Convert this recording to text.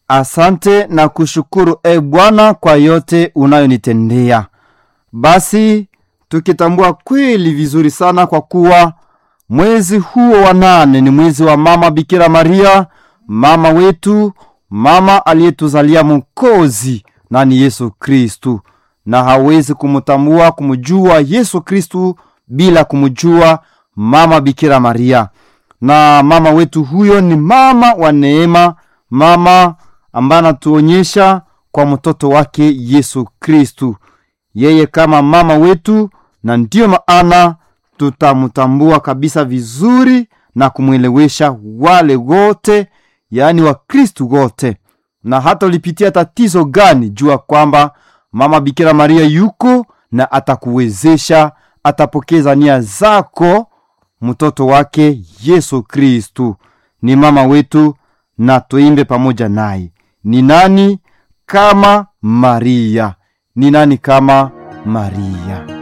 asante na kushukuru e Bwana kwa yote unayonitendea. Basi tukitambua kweli vizuri sana kwa kuwa mwezi huo wa nane ni mwezi wa mama Bikira Maria, mama wetu, mama aliyetuzalia Mwokozi nani Yesu Kristu, na hawezi kumtambua kumjua Yesu Kristu bila kumjua mama Bikira Maria. Na mama wetu huyo ni mama wa neema, mama ambaye anatuonyesha kwa mtoto wake Yesu Kristu, yeye kama mama wetu, na ndiyo maana tutamtambua kabisa vizuri na kumwelewesha wale wote, yaani Wakristu wote. Na hata ulipitia tatizo gani, jua kwamba mama Bikira Maria yuko na atakuwezesha, atapokeza nia zako. Mtoto wake Yesu Kristu ni mama wetu, na tuimbe pamoja naye. Ni nani kama Maria? Ni nani kama Maria?